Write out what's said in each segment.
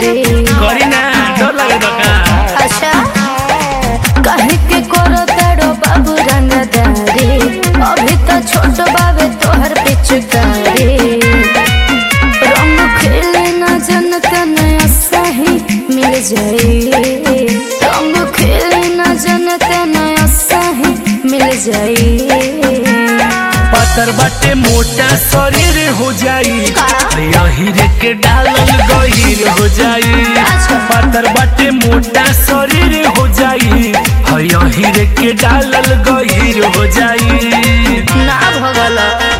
प्यारे करी ना डर लगे तो का अच्छा कहे के करो तड़ो बाबू रंगदारी अभी तो छोट बाबे तोहर पिचकारी रंग खेले न जनत नया सही मिल जाई रंग खेले न जनत नया सही मिल जाई पत्थर बाटे मोटा शरीर हो जाई का? यही के डालल गहीर हो जाई अच्छा। पत्थर बाटे मोटा शरीर हो जाई यही के डालल गहीर हो जाई ना भगल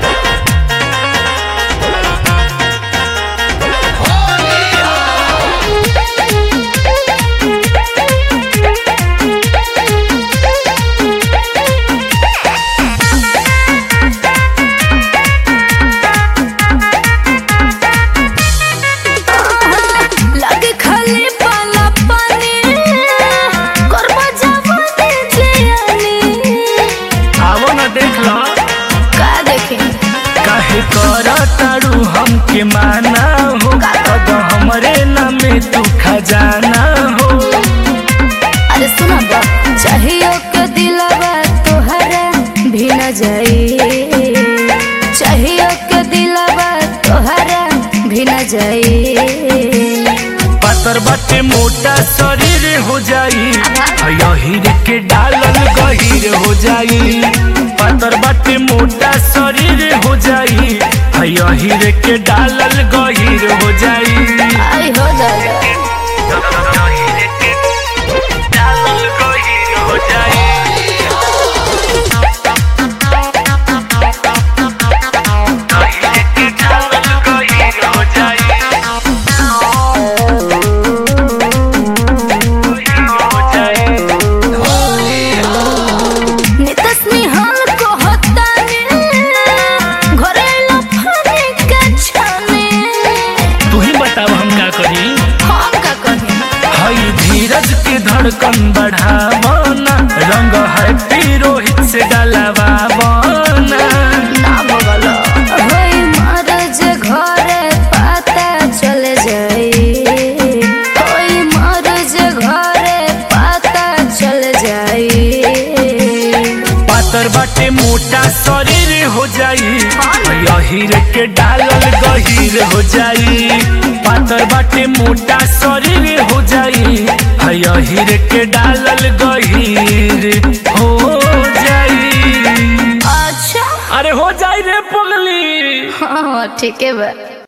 लगे खाली पाला पानी करबा जाबो दे जियानी आवो न देख लो का देखे काहे कर तारू हमके माना हो अब हमरे नामे तू खजाना हो अरे सुना बा चाहिए के दिलवा तोहरा भी न जाई चाहिए के दिलवा तोहरा भी न जाई पातर बाटे मोटा शरीर हो जाई यही के डालल गहीर हो जाई पातर बाटे मोटा शरीर हो जाई यही के डालल गहीर हो जाई आई हो जाएगा डालल गहीर हो जाई यही के डालल गहीर हो जाई हो जाई नितस निहाल को होता घरे लफाने के छाने तू ही बताओ हम का करी हम का कहे हई धीरज के धड़कन बढ़ावना रंग है रोहित से डलवावना ना बगल होई मरज घरे पता चल जाई होई मरज घरे पता चल जाई पातर बाटे मोटा शरीर हो जाई यही के डालल गहीर हो जाई पातर बाटे मोटा शरीर हो जाई यही के डालल गहीर हो जाई अच्छा अरे हो जाई रे पगली हाँ ठीक है बा